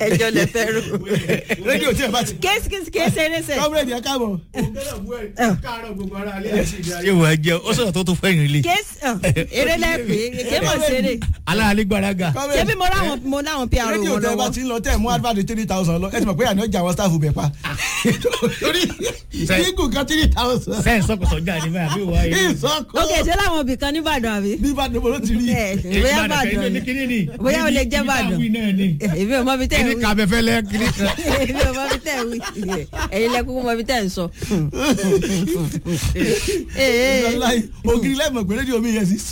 ẹjọ́ lẹ fẹ́ rò. rédíò tí ẹ bá ti. kéésì kéésì kéésì ẹrẹsẹ. kọ́mírẹ́dì ẹ káàbọ̀. ṣé wọ́n jẹ́ ó sọ̀rọ̀ tó tún fẹ́yìn rí. kéésì eré lẹ́pẹ́ kéèmọ̀ ṣeré. aláàlẹ́ gbàràgà. ṣé bí mo ráwọn mo láwọn pr rédíò wọn tẹ bá lọ́wọ́. ti ń lọ tẹ mú advert three thousand lọ ẹ ti mọ̀ pé àná ọjà àwọn staff bẹ̀ pa. torí kíkù kan three thousand. sẹ́yìn sọ́kùsọ̀ jà ní báyìí àbí wàá yìí. ìsọkọ. ok ṣé láwọn ibì kan nìbàdàn àbí. bí bá dòbò ló ti rí. ẹ bóyá bàdàn ni bóyá o lè jẹ́ bàdàn. èmi ò mọ bí tẹ́ ẹ kíní wí. kàbẹ́fẹ́lẹ́ kíní kan. èmi ò mọ bí tẹ́ ẹ wí. ẹ̀yin lẹ kúkú mọ bí tẹ́ ẹ ń sọ. Wàláhì, ògiri lẹ́mọ̀ pé rédíò mi yẹn sí.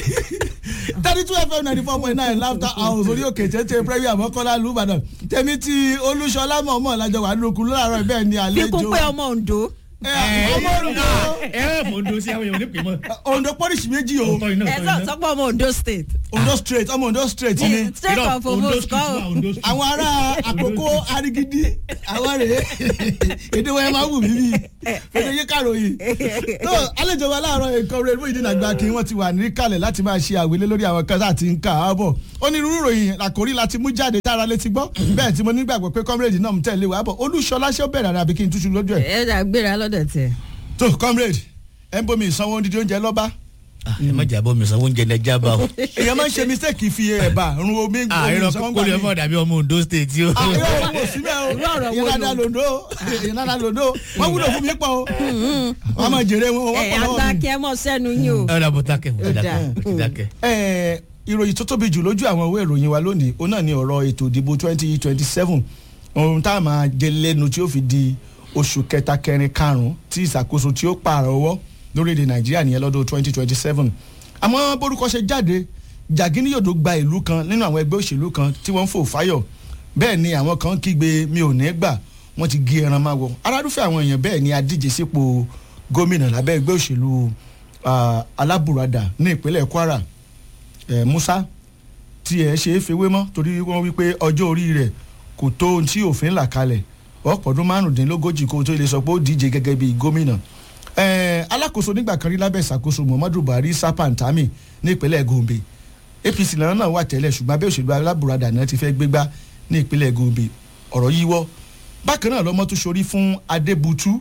thirty two fm ninety four point nine laughter house orí òkè tètè premier mọ́kànlá lùbàdàn tèmi ti olúṣọlá mọ̀ọ́mọ́ lájọ wà lókun láàárọ̀ bẹ́ẹ̀ ni àlejò. kíkún pé ọmọ Ondo. ẹ ọmọ Ondo ẹ ẹ mọ̀ ondo sí àwọn èèyàn onípè mọ́. Ondo pọ́lísì méjì o ọ̀tọ̀ iná ẹ ọ̀tọ̀ sọ iná. sọpọ ọmọ Ondo state. Ondo straight ọmọ Ondo straight ni. straight Irọ́, of Ondo ovos street kọ́ wà, o. Ondo street. àwọn ará àkókò arigidi àwọn rèé èdè wọn yẹn máa wù mí bí èdè yé kàròyìn tó àlejò wa láàárọ̀ nǹkan rẹ Muyideen Àgbàkí wọ́n ti wà ní kalẹ̀ láti máa ṣe àwílé lórí àwọn kan láti ń kà á bọ̀ onírúurú ìròyìn àkórí láti mú jáde dára létí gbọ́ bẹ́ẹ̀ tí mo nígbàgbọ́ pé comrade náà ń tẹ̀lé wa bọ̀ Olúṣọlá ṣé ó bẹ̀rẹ̀ àbí kí n túṣu lójú ẹ̀ ẹ dà gbéra lọ́dọ̀ tẹ̀. tó comrade ẹ̀ ń bomi ìsanwó dídí oúnjẹ lọ́ba Ah, ẹ má jà bọ́ mi sanwó oúnjẹ lẹ́jà bá o. èèyàn máa ń ṣe mistake fi ẹ̀bà run omi àìrọ kókó lè mọ̀ dàbí ọmọ ondo state yìí o. àwọn yóò wò síbẹ̀ o Irú ọ̀rọ̀ wo ìyẹn dáadáa lò? lòdò ìyẹn dáadáa lòdò wọ́n wúlò fún mi pọ̀ o wọ́n máa jèrè wọn wọ́n ẹ pọ̀ lọ́wọ́ àgbà mi. kí ẹ mọ̀ sẹ́nu yín o. ẹ dàbọ̀ dákẹ́ Ó dáa. dákẹ́ dákẹ́. Ẹ, ìròyìn tó tóbi jù lójú àwọn ìwé ìròyìn wa lónìí ó náà ní ọ̀rọ̀ ètò ìdìbò twenty twenty seven ohun tá a máa jẹ lẹ́nu tí ó fi di oṣù kẹta kẹrin karùn-ún tí ìṣàkóso tí ó pààrọ̀ ọwọ́ lórílẹ̀‐èdè Nàìjíríà nìyẹn lọ́dún twenty twenty seven àmọ́ borúkọ ṣe jáde Jàgínníyòdó gba ìlú kan nínú àwọn ẹgbẹ́ òṣèlú kan tí wọ́n ń fò fáyọ̀ bẹ́ẹ̀ ni àwọn kan kígbe mi ò ní gbà wọ́n ti gé ẹran máa wọ arádúfẹ́ àwọn èèyàn bẹ́ẹ̀ ni adíje sípò gómìnà lábẹ́ ẹgbẹ́ òṣèlú ah, alábùradà ní ìpínlẹ̀ Kwara eh, Musa tí ẹ ṣe é fewé mọ́ torí wọ́n wí pé ọjọ́ orí rẹ̀ kò tó ohun tí òfin là kalẹ̀ ọ̀pọ̀dún márùndínlógójì kó tó lè sọ pé ó díje gẹ́gẹ́ bí gómìnà Eh, alákòóso nígbà kan rí lábẹ́ ìṣàkóso Muhammadu Buhari Sapantami ní ìpínlẹ̀ Gombe APC lọ́nà náà wà tẹ́lẹ̀ ṣùgbọ́n abẹ́ òṣèlú alábùradà náà ti fẹ́ gbégbá ní ìpínlẹ̀ Gombe ọ̀rọ̀ yíwọ́ bákan náà lọ́mọ tó ṣorí fún Adébútú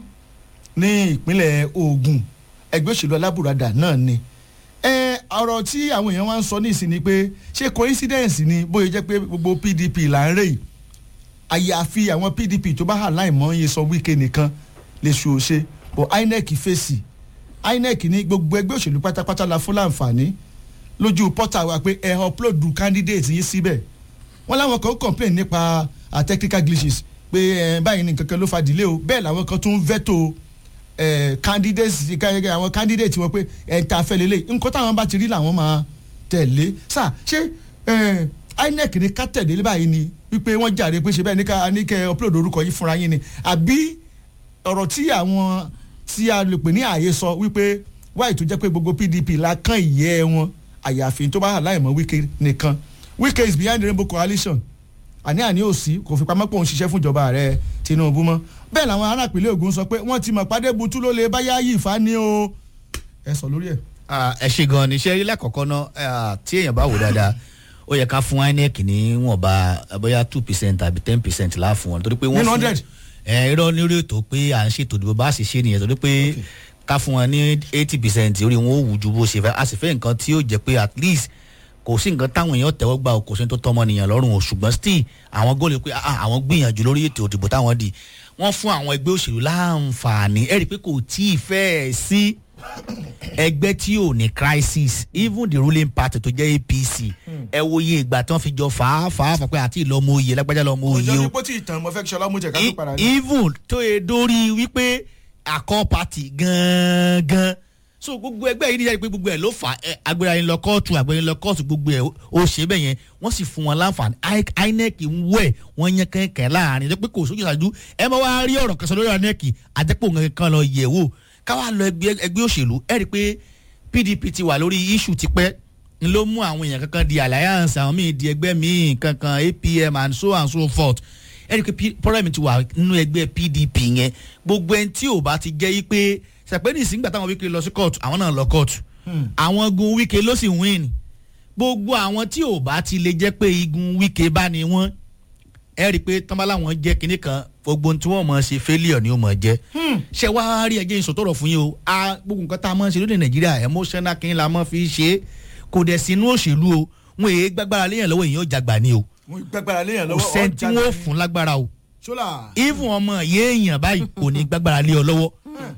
ní ìpínlẹ̀ Ògùn ẹgbẹ́ òṣèlú alábùradà náà ni ẹ ọ̀rọ̀ tí àwọn èèyàn wá ń sọ ní ìsìn ni pé ṣé coincidence ni bóyá jẹ́ pé gbogbo PDP là ń rè yìí àyàfi àwọn PDP tó bá hà láìmọ́ iye sọ Wike nìkan lè ṣu òṣe bọ̀ INEC fèsì INEC ní gbogbo ẹgbẹ́ òṣèlú pátápátá la fún láǹfààní lójú pọ́tà wa pé ẹ upload candidate yín síbẹ̀ wọ́n láwọn kan complain nípa uh, technical glitches pé ẹ báyìí ní kankan ló fa delay o bẹ́ẹ̀ làwọn kan tún veto ẹ candidates ká- àwọn candidate wọn pé ẹ ta fẹ́ lélẹ̀ nǹkan táwọn bá ti rí làwọn máa tẹ̀lé sà ṣé ẹ INEC ní ká tẹ̀lé báyìí ni wípé wọ́n jàre pé ṣe bẹ́ẹ̀ ní ká ní kẹ́ upload orúkọ yìí fúnra yín ni àbí ọ̀rọ̀ tí àwọn tí a lè pè ní ààyè sọ wípé wáyé tó jẹ́ pé gbogbo PDP la kán ìyẹ́ wọn àyàfi tó bá hà láìmọ̀ Wike nìkan Wike is behind the Rainbow Coalition àní àní òsì kò fi pamọ́ pé òun ṣiṣẹ́ fún ìjọba ààrẹ Tinubu mọ́ bẹ́ẹ̀ làwọn ará ìpínlẹ̀ Ògùn sọ pé wọ́n ti mọ̀ pàdé butu ló lè báyà yìí fa ni o ẹ sọ lórí ẹ̀. Ah, ẹ ṣe gan ni iṣẹ́ ilé àkọ́kọ́ náà ah, tí èèyàn bá wò dáadáa ó yẹ ká fún INEC ní wọ̀nba bóyá two percent àbí ten percent láàfún wọn torí pé wọ́n Nínú fún 100? ẹ irọ́ lórí ètò pé à ń ṣètò ìdìbò bá sì ṣe nìyẹn torí pé ká fún wọn ní eighty percent orí wọn ó wù ju bó ṣe fẹ́ a sì fẹ́ nǹkan tí ó jẹ́ pé at least kò sí nǹkan táwọn èèyàn tẹ́wọ́ gbà o, kò sí ní tó tọ́mọ nìyàn lọ́rùn o ṣùgbọ́n still àwọn góòlù pé ah, àwọn gbìyànjú lórí ètò ìdìbò táwọn dì wọ́n fún àwọn ẹgbẹ́ òṣèlú láǹfààní ẹ̀rí pé kò tí ì fẹ́ẹ̀ sí ẹgbẹ́ tí ò ní crisis even the ruling party tó jẹ́ APC ẹ wo iye ìgbà tí wọ́n fi jọ fà á fà á fà pé àti ìlọmọ oyè lágbájá lọmọ oyè o pé tí ìtàn mo fẹ́ kí Ṣọlá mú jẹ ká tó padà ní. even tó yẹ dórí wípé àkọ́ party gangan so gbogbo ẹgbẹ́ yìí níjà pé gbogbo ẹ̀ ló fà á agbèrè ayé lọ kóòtù agbèrè lọ kóòtù gbogbo ẹ̀ ó ṣe bẹ́ẹ̀ yẹn wọ́n sì fún wọn láǹfààní I- INEC ń wẹ̀ wọ́n yẹn kẹ́kẹ́ láàrin ẹ̀jẹ̀ pé kò sójú ìṣáájú ẹ máa wá rí ọ̀rọ̀ kẹsàn lórí INEC àjẹpọ̀ nǹkan kan lọ yẹ̀ wò káwá lọ ẹgbẹ́ ẹgbẹ́ òṣèlú ẹ̀ rí i pé PDP ti wà lórí issue tipẹ́ n ló mú àwọn èèyàn kankan di alliance àwọn míì di ẹgbẹ́ míì kankan APM and so and so forth ẹ rí i pé problem ti wà nínú ẹgbẹ́ PDP yẹn gbogbo ẹni tí ò bá ti jẹ́ yí pé sàpẹ́ni ìsìngbà táwọn Wike lọ sí court àwọn náà lọ court àwọn gun Wike ló sì win gbogbo àwọn tí ò bá ti lè jẹ́ pé igun Wike bá ní wọ́n ẹ rí i pé tọ́ba làwọn jẹ́ kinní kan gbogbo ohun tí wọ́n mọ̀ ṣe failure ni ó mọ̀ jẹ́ ṣé wàá rí ẹjẹ́ ìsọ̀tọ̀rọ̀ fún yín o a gbogbo nǹkan tá a máa ń ṣe lóde nàìjíríà emotional kí n la máa fi ṣe é kò dẹ̀ sínú òṣèlú o wọn èé gbàgbára léèyàn lọ́wọ́ èèyàn jàgbà ni o mo gbàgbára léèyàn kò lọ́wọ́ sẹ́ni tí ọjà wọ́n ni. fún lágbára o ṣọlá even ọmọ yéèyàn báyìí kò ní gbàgbára lé ọ lọ́wọ́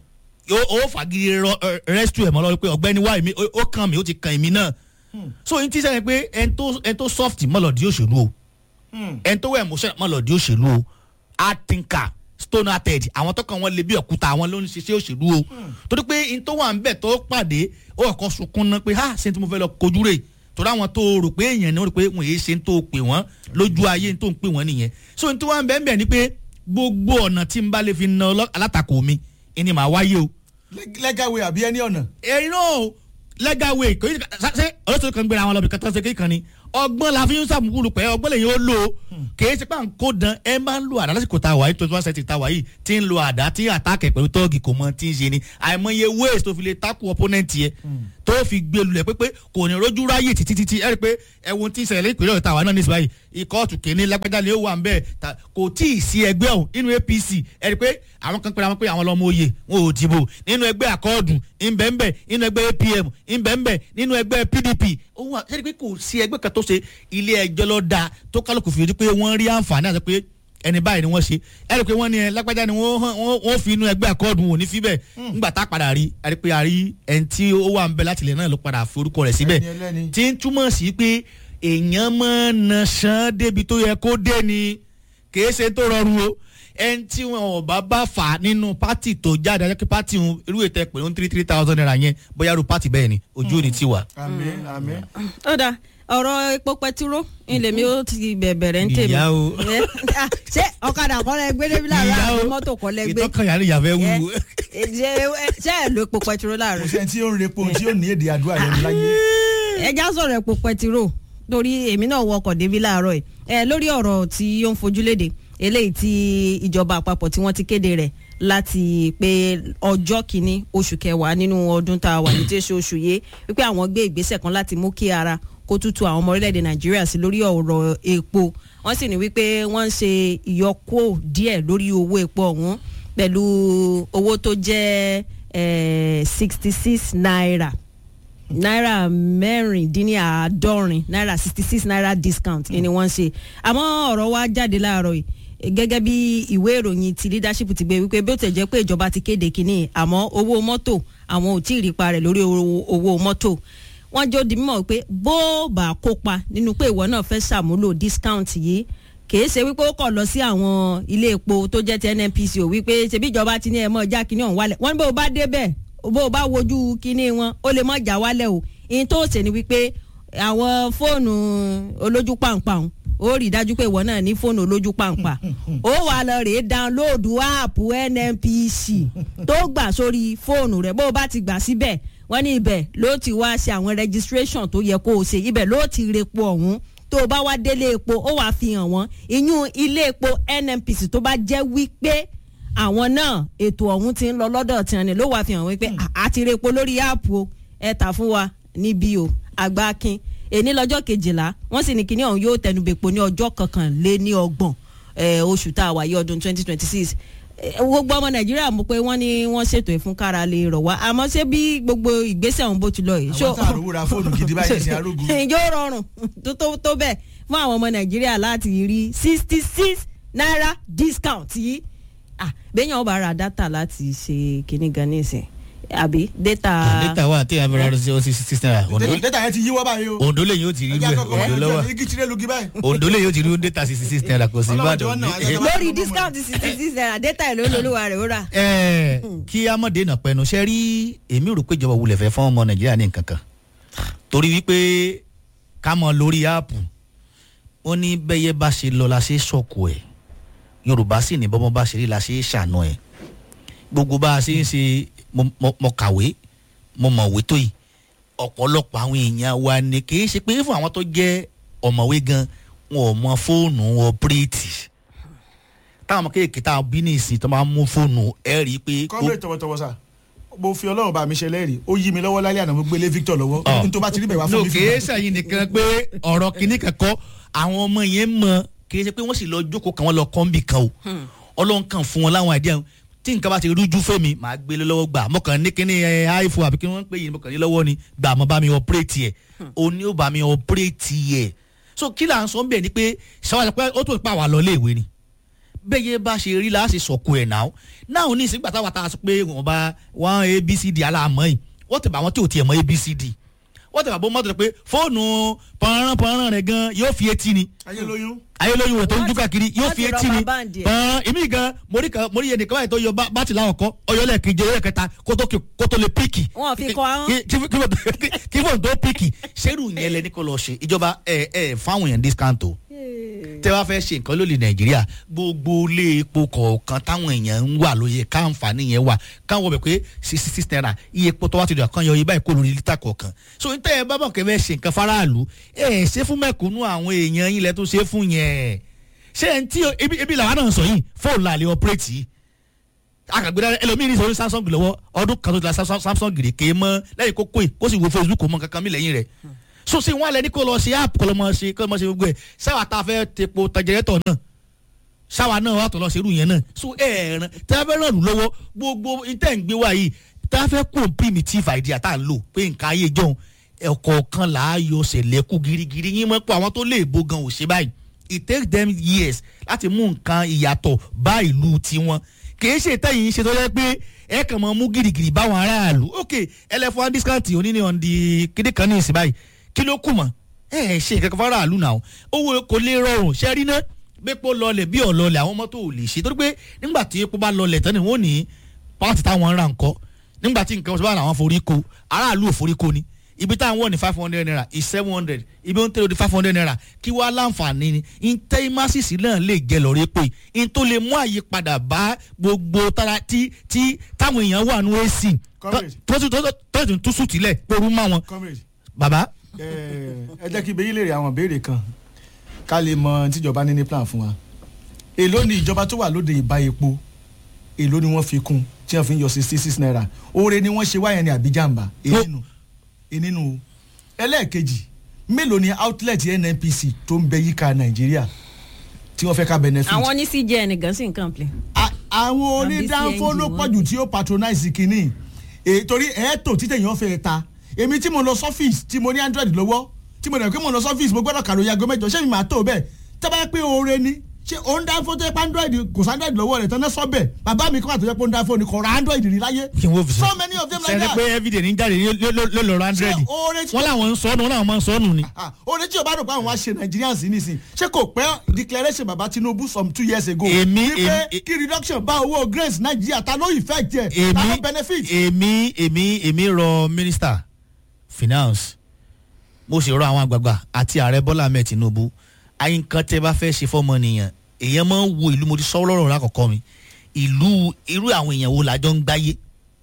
ó ó fagiri rọ- ẹ, rescue ẹ̀ mọ́ lọ́wọ́ pé ọ̀gbẹ́ni wá èmi ó- ó kàn mí ó ti kàn èmi náà so n ti sẹ́yìn pé ẹni tó ẹni tó soft mọ́lọ̀dí òṣèlú o ẹni tó wẹ̀ emotional mọ́lọ̀dí òṣèlú o hard thinker stone hearted àwọn tó kàn wọ́n lé bí òkúta àwọn ló ń ṣiṣẹ́ òṣèlú o torí pé n tó wà ń bẹ̀ tó pàdé ó kọ́ sunkún náà pé ha ṣé tí mo fẹ́ lọ kojú rè torí àwọn tó rò pé èèyàn ni wọ́n rò pé wọ́n èé ṣe ń tó pè wọ́n lójú ayé ń tó ń pè wọ́n nìyẹn so n tó wà ń bẹ̀ ń bẹ̀ ni pé gbogbo ọ̀nà tí n bá lè fi na ọlọ́- alátakò mi ẹni màá wáyé o lẹ́gàwé àbí ẹni ọ̀nà. ẹ̀yin náà legal way kò yí ṣe olóṣèlú kan gbéra wọn lọ bí kẹtọ́ ṣe kékan ni ọgbọ́n la fi ń sàmúkúrú pẹ́ ọgbọ́n lèyìn ó lò ó kìí ṣe pé à ń kó dan ẹ máa ń lo àdá lásìkò tá a wà yìí twenty one century tá a wà yìí tí ń lo àdá tí àtàkẹ́ pẹ̀lú tọ́ọ̀gì kò mọ tí ń ṣe ni àìmọye ways tó fi lè takò opponent yẹ tó fi gbé lulẹ̀ pé pé kò ní rojú ráyè títí títí ẹ rí i pé ẹ̀wọ̀n tí ń ṣẹlẹ̀ ìpínlẹ̀ ọ̀tá wa náà ní ìsìláyìí ìkọ́ọ̀tù kìíní lágbájá ni ó wà ń bẹ́ẹ̀ ta- kò tí ì sí ẹgbẹ́ ọ̀hún nínú apc ẹ rí i pé àwọn kan pera wọn pé àwọn lọ́mọ oyè wọn ò dìbò nínú ẹgbẹ́ àkọọ́dù ńbẹ́ńbẹ́ nínú ẹgbẹ́ apm ńbẹ́ńbẹ́ nínú ẹgbẹ́ pdp ó wà ṣe rí i pé kò sí ẹgbẹ́ kan tó ṣe ilé ẹjọ́ ló dáa tó kálukú fi rí i pé wọ́n rí àǹfààní àti pé ẹni báyìí ni wọ́n ṣe ẹ rí i pé wọ́n ní ẹ lágbájá ni wọ́n hàn- wọ́n wọ́n fi inú ẹgbẹ́ àkọọ́dù wọn ò ní fi bẹ́ẹ̀ ńgbà tá a padà rí a rí i pé a rí ẹni tí ó wà ń bẹ láti ilẹ̀ náà ló padà fi orúkọ rẹ̀ síbẹ̀ Ẹni ẹlẹ́ni. tí ń túmọ̀ sí pé èèyàn máa ń na ṣán débi tó yẹ kó dé ni kìí ṣe tó rọrùn o ẹni tí wọn ò bá bá fà nínú pátì tó jáde ajá kí pátì ń irú ètò ẹ pẹ̀lú three three thousand naira yẹn bóyá irú pátì bẹ́ẹ̀ ni ojú ò ní ti wà. àmín àmín. ó dáa ọ̀rọ̀ epo pẹtiró ilé mi ó ti bẹ̀bẹ̀rẹ̀ ń tèmi. Ìyá o. Ẹ, ah, ṣé ọ̀kadà kọ́ lẹ gbé débi láàárọ̀ Ìyá o. àbí mọ́tò kọ́ lẹ gbé. ìtọ́kàn yàrá ìyàfẹ́ Ẹ, wúwo. ẹ, ṣé ṣé ẹ lo epo pẹtiró kò láàárọ̀. sẹ́ni tí ó ń repo tí ó ní èdè àdúrà lẹ́nu láyé. ẹ já sọ̀rọ̀ epo pẹtiró torí èmi náà wọkọ̀ débi láàárọ̀ yìí ẹ lórí ọ̀rọ̀ tí ó ń fojú léde eléyìí tí ìjọba àpapọ̀ tí wọ́n ti kéde rẹ̀ láti pé ọjọ́ kìíní oṣù kẹwàá nínú ọdún tá a wà ní tí ó ṣe oṣù yìí wípé àwọn gbé ìgbésẹ̀ kan láti mú kí ara kó tútù àwọn ọmọ orílẹ̀-èdè nàìjíríà sí lórí ọ̀rọ̀ epo wọ́n sì ní wípé wọ́n ń ṣe ìyọkó díẹ̀ lórí owó epo ọ̀hún pẹ̀lú owó tó jẹ́ sixty six naira náírà mẹ́rìndínláàádọ́rin náírà sixty six naira discount ni wọ́n ṣe àmọ́ ọ̀rọ̀ wa jáde láàárọ̀ yìí gẹ́gẹ́ bí ìwé ìròyìn ti leadership ti gbé wípé bí ó tẹ̀ jẹ́ pé ìjọba ti kéde kínní àmọ́ owó mọ́tò àwọn ò tí ì rí pa rẹ̀ lórí owó- owó mọ́tò wọ́n jẹ́ ó di mímọ̀ wípé bó bá kópa nínú pé ìwọ náà fẹ́ ṣàmúlò discount yìí kìí ṣe wípé ó kọ̀ lọ sí àwọn ilé epo tó jẹ́ ti nnpc ò wípé ṣebí ìjọba ti ní ẹ̀ mọ́ já kínní ọ̀hún wálẹ̀ wọ́n ní bó o bá débẹ̀ bó o bá wojú kínní wọn ó lè mọ́ já wálẹ̀ o ìyẹn tó ṣe ni wípé àwọn fóònù olójú pàǹpàǹ ó rí i dájú pé ìwọ náà ní fóònù olójú pàǹpà ó wà lọ rèé dáńlóòdù áàpù nnpc tó gbà sórí fóònù rẹ bó o bá ti gbà síbẹ̀ wọ́n ní ibẹ̀ ló ti wá ṣe àwọn registration tó yẹ kó o ṣe ibẹ̀ ló ti repo ọ̀hún tó o bá wá délé epo ó wàá fi hàn wọ́n ìyún ilé epo nnpc tó bá jẹ́ wípé àwọn náà ètò ọ̀hún ti ń lọ lọ́dọ̀ tí wọn ni ló wàá fi hàn wípé "À- àti repo lórí áàpù o ẹ tà fún wa níbí o àgbákin èní lọ́jọ́ kejìlá wọ́n sì ní kíní ọ̀hún yóò tẹnubẹ̀pọ̀ ní ọjọ́ kọkànléní ọgbọ̀n eh, oṣù tá a wà yí ọdún twenty twenty six gbogbo ọmọ nàìjíríà mọ̀ pé wọ́n ní wọ́n ṣètò ìfún kára lè rọ̀ wá àmọ́ ṣé bí gbogbo ìgbésẹ̀ ọ̀hún bó ti lọ yìí. àwọn tá a rówó ra fóònù gidi báyìí ṣe arógun. yóò rọrùn tó tó tó bẹ́ẹ̀ fún àwọn ọmọ nàìjíríà láti rí sixty six naira discount yìí ah bẹ́ẹ̀yàn ọba ra data láti ṣe kíní gan nísìn àbí data. data wà tí a bẹ̀rẹ̀ ọdún sí ọsí six naira Ondo- dẹ́tà yẹn ti yíwọ́ báyìí o. Ondo lè yóò ti rí ẹjẹ́ rú ẹ̀ àkọ́kọ́ Ondo lọ́wọ́ wọn igi tirẹ̀ lugi báyìí. Ondo lè yóò ti rí data sixty six naira kò sí Ọlọ́run jọ̀ọ́ Ìbàdàn náà, bí. ajá tó lórí discount sixty six naira data ìlú olólùwà rẹ̀ ó rà. ẹ kí amọ̀dé náà pẹnu ṣe rí èmi rò pé ìjọba wulẹ̀ fẹ́ fún ọmọ nàìjíríà ní nǹkan kan torí wípé ká mọ lórí áàpù ó ní bẹ́yẹ bá ṣe lọ la ṣe sọ̀kù ẹ̀ yorùbá sì ní bọ́mọ bá ṣe rí la ṣe ṣàánú ẹ̀ gbogbo bá a ṣe ń ṣe mo- mo- mo kàwé mo mọ̀wé tó yìí ọ̀pọ̀lọpọ̀ àwọn èèyàn wa ni kì í ṣe pé fún àwọn tó jẹ́ ọ̀mọ̀wé gan wọn ò mọ fóònù ọ̀pẹ́rẹ́tì táwọn ọmọ kéèké tá a bí ní ìsìn tó máa ń mú fóònù ẹ rí i pé. kọ́mírè tọwọ́tọwọ́ sà mo fi ọlọ́run bá mi ṣe lẹ́rìí ó yí mi lọ́wọ́ lálẹ́ àná mo gbélé Victor lọ́wọ́ Ọ̀. n tó bá ti rí bẹ̀ wá fún no mi kìí sẹ́yìn nìkan pé ọ̀rọ̀ kìíní kankan àwọn ọmọ yẹn mọ kì í ṣe pé wọ́n sì lọ jókòó kan wọ́n lọ kọ́ńbì kan o ọlọ́run kan fún wọn láwọn àìdíyà tí nǹkan bá ti rújú fẹ́mi màá gbé lé lọ́wọ́ gbà mọ̀kàn ní kíní ẹ iphone àbí kí wọ́n ń pè yìí mọ̀kàn ní lọ́wọ́ ni gbà mọ́ bá mi ọ̀pẹ́rẹ́tì ẹ̀ o ní ó bá mi ọ̀pẹ́rẹ́tì ẹ̀ so kí là ń sọ bẹ́ẹ̀ ni pé ṣàwọn pé ó tó pa wà lọ léèwé ni bẹ́ẹ̀ yẹn bá ṣe rí láti sọ̀kò ẹ̀ náà náà ní ìsìnkú àtàwọn àtàwọn sọ pé wọ́n bá wọ́n abcd aláàmọ́ yìí wọ́n tẹ̀ bá wọn tí ò tiẹ̀ mọ́ abcd wọ́n tẹ̀ bá bọ́ mọ́tò pé fóònù pọ̀nrán pọ̀nrán rẹ̀ gan yóò fi etí ni ayélujára ayélujára rẹ̀ tó ń jú káàkiri yóò wọ́n fi ti etí rọ́bà ni báǹdì ẹ̀. pọ̀n èmi gan mórí kan mórí yẹn nìkan báyìí tó yọ bá- bátì láwọn kọ́ ọyọ lẹ́ẹ̀kejì ọyọ kẹta kó tó kí- kó tó lè píìkì. Wọ́n fi kọ́ ahọ́n. Kí- kí- kí fóònù tó- kí fóònù tó píìkì ṣerú yẹn lẹ ní kó lọ ṣe ìjọba ẹ ẹ fáwọn èèyàn discount o tẹ wá fẹ́ ṣe nǹkan lórí nàìjíríà gbogbo ilé epo kọ̀ọ̀kan táwọn èèyàn ń wà lóye káǹfààní yẹn wà káwọn bẹ̀ pé sixty six naira iye epo tó wá ti dùn àkàn yọ ibà ìkó lórí lítà kọ̀ọ̀kan so n tẹ́ ẹ bá bọ̀ kẹ́ fẹ́ ṣe nǹkan faraàlú ẹ ẹ ṣe fún mẹ̀kúnnù àwọn èèyàn yín lẹ tó ṣe fún yẹn ṣé ẹ ń tí ebi ebi làwọn náà sọ yìí fóònù làlẹ́ ọ̀pẹ́rẹ́tì yìí akagbeda ẹlòmíì ní sọrí samsung lọ́wọ́ ọdún kan tó ti la Samsung- samsung gèrè ké mọ́ lẹ́yìn kó kóyè kó sì wo facebook mọ́ kankan mi lẹ́yìn rẹ̀ so ṣé wọn alẹ ní kó lọ ṣe app kó lọ mọ ṣe kó lọ mọ ṣe gbogbo ẹ sáwà tá a fẹ́ tepo tẹjẹrẹtọ náà sáwà náà wà tó lọ ṣerú yẹn náà so ẹ ẹ̀ràn tí a fẹ́ ràn lù lọ́wọ́ gbogbo intẹ́ ń gbé wá yìí tí a fẹ́ kó primitive idea tá a lò pé nǹkan ayé jọ̀hún ẹ̀kọ̀ọ̀kan là á yọ ṣẹlẹ̀kù girigiri yín mọ́ pé àwọn tó lè bo gan ò ṣe báyìí it take them years láti mú nǹkan ìyàtọ̀ bá ìlú tiwọn kìí ṣe tẹ́yìn ṣe tó yẹ pé ẹ kàn mọ́ mú girigiri báwọn aráàlú ok ẹlẹ́fọ́n discount òní ni on the kéde kan ní ìsìn báyìí kí ló kù mọ́ ẹ ẹ ṣe kankan fún aráàlú náà owó kò lè rọrùn ṣe rí ná gbépo lọlẹ̀ bí ọ̀lọ́lẹ̀ àwọn mọ́tò ò lè ṣe torí pé nígbà tí epo bá lọlẹ̀ tán ni wọ́n ní pàtì táwọn ń ra nǹkan nígbà tí nǹkan ọ̀sán bá làwọn forí ko aráàlú ò forí ko ni ibi táwọn wọ̀ ní five hundred naira is seven hundred ibi ó ń tẹ̀lé di five hundred naira kí wàá láǹfààní ni intẹ́ímásìsì náà lè jẹ́ lọ́rẹ́ pé in tó lè mú àyípadà bá gbogbo tára tí tí táwọn èèyàn wà ní ac Comrade. tó tó tó tó tó tún sùn tílẹ̀ pẹ̀lú má wọn. comrade bàbá ẹ ẹ jẹ́ kí bẹ́yìn lè rí àwọn béèrè kan ká lè mọ tíjọba ní ní plan fún wa èló ni ìjọba tó wà lóde ìbá epo èló ni wọ́n fi kún tí wọ́n fi ń yọ sixty six naira oore ni wọ́n ṣe wáyẹn ní àbíjàmbá ènìnú ènìnú o ẹlẹ́ẹ̀kejì mélòó ni outlet nnpc tó ń bẹ yíká nàìjíríà tí wọ́n fẹ́ ká benefit àwọn ní cjn gan sí nǹkan play. A- àwọn Àbí onídàáfó CNG ló wọn. pọ̀jù tí ó patronize kínní èyí torí ẹ̀ẹ́tò títẹ̀ yẹn fẹ́ ta èmi tí mo lọ sọ́fíìsì tí mo ní android lọ́wọ́ tí mo dẹ̀ pé mo lọ sọ́fíìsì mo gbọ́dọ̀ kàròyìn aago mẹ́jọ ṣé mi máa tó bẹ́ẹ̀ tẹ́ bá yẹ pé oore ni ṣé o ń dáfó tó yẹ pé android kò sí android lọ́wọ́ rẹ̀ tán náà sọ bẹ́ẹ̀ bàbá mi kọ́ àtọ́jọ́ pé ó ń dáfó ni kò ra android rí láyé kí n wo fi so many of them like sẹ́ni that pé everyday ní jáde ló lọ́ọ́ hundred Ṣé oore tí- wọ́n làwọn ń sọnù wọ́n làwọn máa ń sọnù ni. Ah, oore tí o bá rò pé àwọn wá ṣe nigerians nísìn ṣé kò pẹ́ declaration baba tinubu some two years ago Èmi- wípé èmi- kí reduction bá owó grace nigeria ta ló effect yẹ ta ló èmi benefit. èmi èmi èmi rọ mínísítà finance mo sì rọ àwọn àgbààgbà àti ààrẹ bọ́lá ahmed tinubu àyínkan tẹ bá fẹ́ ṣe fọ́mọ nìyẹn èèyàn máa ń wo ìlú mo ti sọ lọ́rọ̀ lákọ̀ọ́kọ́ mi ìlú irú àwọn èèyàn wo làjọ ń gbáyé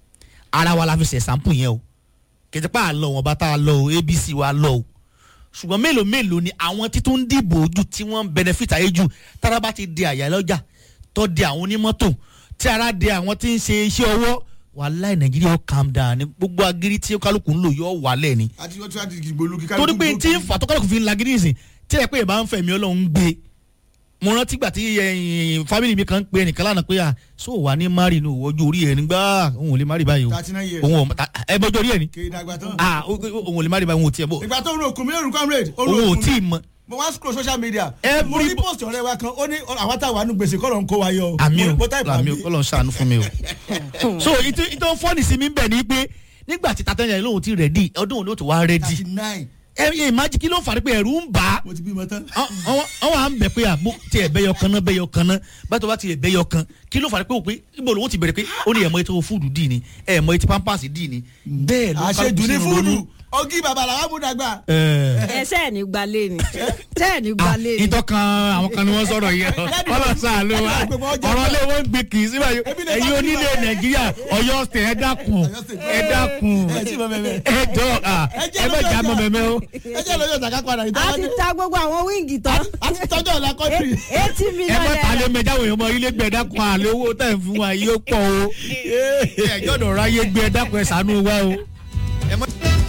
ara wa la fi ṣe sample yẹn o kẹtẹpá àlọ wọn bá tá a lọ o abc wa lọ o ṣùgbọ́n mélòó mélòó ni àwọn títún ń dìbò ojú tí wọ́n ń benefit ayé jù tára bá ti di àyà lọ́jà tó di àwọn onímọ́tò tí ara di àwọn tí ń ṣe iṣẹ́ ọwọ́ wàhálà nàìjíríà ó calm down ní gbogbo agiri tí kálukú ń lò yóò wálẹ̀ ni àti wọ́n ti wá di ìgbòlu kíkà torí pé tí ń fà tó kálukú fi ń lagidi nìsín tí ẹ pé ìbá ń fẹ̀mí ọlọ́run gbé mo rántí gbà tí ẹ̀yin fámìlì mi kan ń pe ẹnìkan lánàá pé à so wà ní mari ní òwòjú orí ẹ̀ nígbà òun ò lè mari báyìí o thirty nine years òun ò ta- ẹ bọ́jú orí ẹ̀ ni kéde àgbà tán. ah ó- ó- òun ò lè mari báyìí òun ò tiẹ̀ bọ̀ ìgbà tó ń ro òkun mi lóru comrade ó ro òun ò òkun tí mi. ì mọ mo wá scroll social media Every- mo rí post ọ̀rẹ́ wa kan ó ní àwọn táwa nu gbèsè kọ́ ló ń kó wa yọ. àmì Mo- o mo type àmì o àmì. kọ́ ló ń ṣàánú fún mi o. so ìtò ìtò fọ́ọ̀nì sí mi ń bẹ̀ ni pé nígbà tí tatẹ́yà yẹn lóhùn ti rẹ̀dí ọdún òun ló ti wá rẹ́dí thirty nine ẹ ẹ ìmájì kí ló ń fàrí pé ẹ̀rù ń bà á mo ti bímọ tán. àwọn à ń bẹ̀ pé àbó tí ẹ̀ bẹ́yọ kan náà bẹ́yọ kan náà bàtọ́ bá ti ẹ̀ bẹ́yọ kan kí ló fàrí pé òpin ibo lòun ti bẹ̀rẹ̀ pé ó ní ẹ̀mọ́ ètò fúdù dì ní ẹ̀mọ́ ètò pampers dì ní bẹ́ẹ̀ ló àṣejù ní sínú fúdù ronú. ọgí bàbá làwọn mú dàgbà. ẹ ṣe ẹ̀ ní gbalẹ̀ ni ṣe ẹ̀ ní gbalẹ̀ ni. ìtọ́kan àwọn kan ni wọ́n sọ̀rọ̀ yẹn ọlọ́sàn ló wá ọ̀rọ̀ lé wọ́n ń gbé kì í sí báyìí ẹ̀yin onílé nàìjíríà ọ̀yọ́ ṣe ẹ dákun ẹ dákun ẹ tí mo mẹ́mẹ́. ẹ jọ ẹ bẹ jà mọ mẹ́mẹ́ o. ẹ jẹ́ lóyún ọ̀tàkà padà a ìtọ́jú. ti ta gbogbo àwọn wíńgì tán. a ti tọ́jú ọ̀la kọ́ńtì. eighty ẹ million bá ta lé naira. mẹjáwó èèyàn mọ ilé gbẹ dákun àlẹ owó tẹ̀ ń fún wa yìí ó pọ̀ o ẹ jọ̀dọ̀ ráyé gbẹ dákun ẹ ṣàánú wa o. ẹ mọ-